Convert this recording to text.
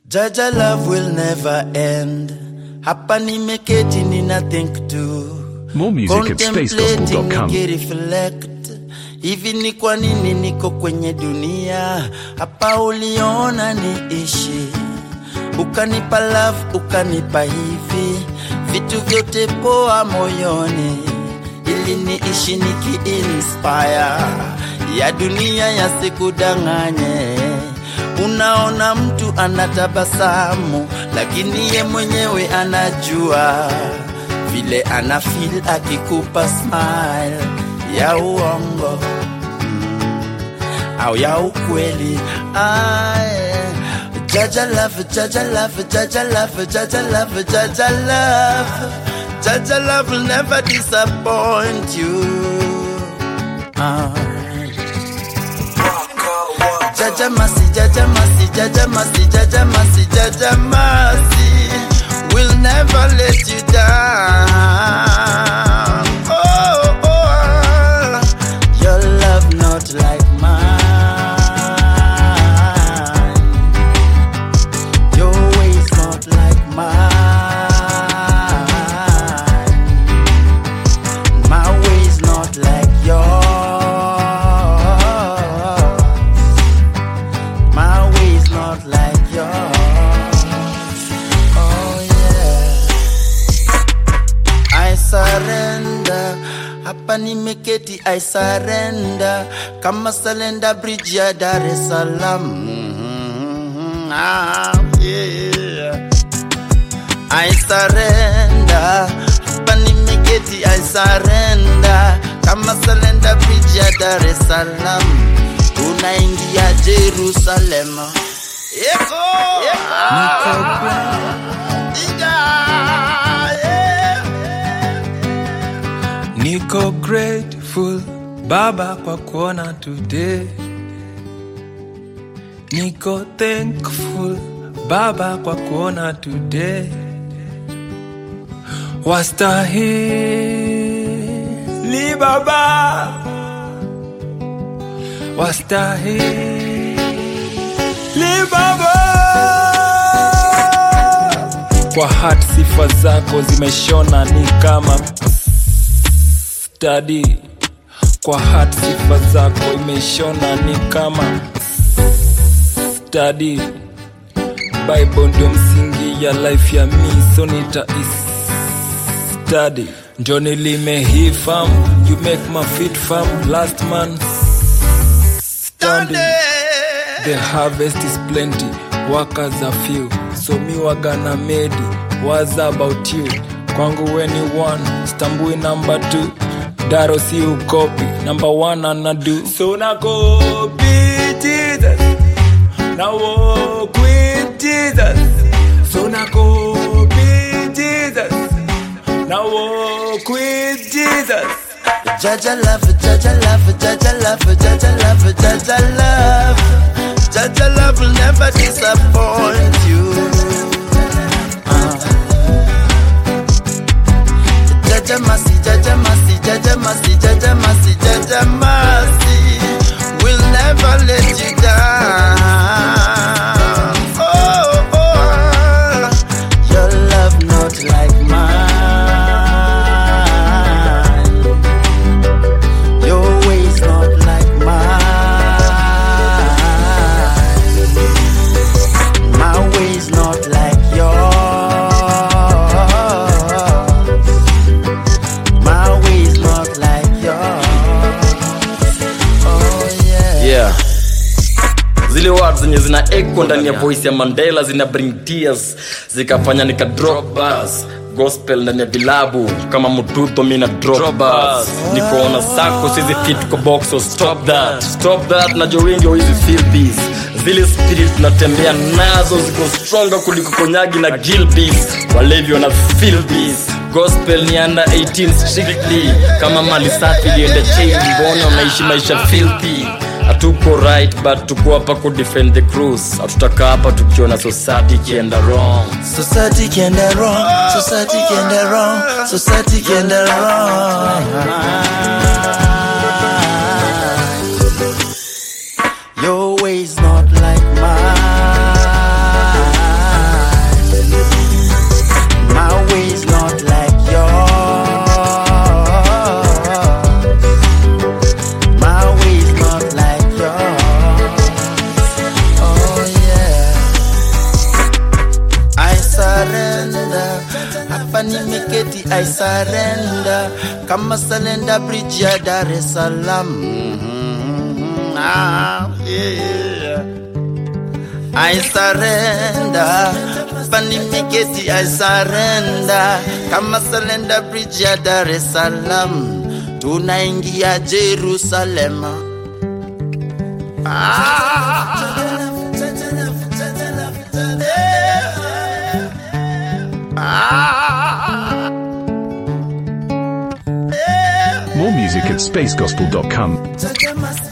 Jaja love will never end. Hapa nimeketi nina think too. More music at spacegospel.com. nikireflect hivi ni kwa nini niko kwenye dunia hapa uliona niishi ukanipa love ukanipa hivi vitu vyote poa moyoni ili niishi nikiinspire ya dunia yasikudanganye unaona mtu anatabasamu lakini ye mwenyewe anajua vile ana feel akikupa smile ya uongo mm, au ya ukweli Aye. Jaja love, Jaja love, Jaja love, Jaja love, Jaja love. Jaja love will never disappoint you. Aye. Jaja Masi, Jaja Masi, Jaja Masi, Jaja Masi, Jaja Masi will never let you down. Oh, oh, your love not like mine. Your ways not like mine. My ways not like yours. My ways not like yours. Oh yeah. I surrender. Hapa nimeketi I surrender. Kama Salenda Bridge ya Dar es Salaam. Mhm. Ah, yeah. I surrender. Hapa nimeketi I surrender. Kama Salenda Bridge ya Dar es Salaam. Unaingia Jerusalem. Yeko. Niko Niko grateful Baba kwa kuona today. Niko thankful Baba kwa kuona today. Wastahili Baba, wastahili Baba. Kwa hat sifa zako zimeshona ni kama stadi kwa hat sifa zako imeshona ni kama stadi bible ndio msingi ya life ya mi so nita study ndio nilimehifam you make my feet firm last man standing The harvest is plenty, workers are few. So mi wagana medi, what's about you? Kwangu weni one, stambui number two. Daro si ukopi, number one anadu. So na copy Jesus, na walk with Jesus. So na copy Jesus, na walk with Jesus. Jaja love, Jaja love, Jaja love, Jaja love, Jaja love. Jaja love will never disappoint you. Uh. Jaja Masi, Jaja Masi, Jaja Masi, Jaja Masi, Jaja Masi will never let you down. Oh, oh, your love not like mine. Your ways not like mine. My ways not like yours. My ways not like yours. Oh yeah. yeah zile words zenye zina echo ndani ya voice ya mandela zina bring tears zikafanya nika drop bars gospel ndani ya vilabu kama mtuto mina drop bars nikoona sako sizi fit kwa box so stop that stop that najua wengi hizi feel this zile spirit tunatembea nazo ziko stronger kuliko konyagi na gilbis walevi wana feel this gospel ni under 18 strictly kama mali safi ilienda chain mbona unaishi maisha filthy hatuko right but tuko hapa ku defend the cruise hatutaka hapa tukiona society ikienda wrong Society can do wrong. Society can do wrong. Society can do wrong. Your ways not like mine. nimeketi I surrender kama Salenda Bridge ya Dar es Salaam. Mhm, ah, yeah. I surrender hapa nimeketi I surrender kama Salenda Bridge ya Dar es Salaam, tunaingia Jerusalem. Ah. Ah. More music at spacegospel.com. Jaja must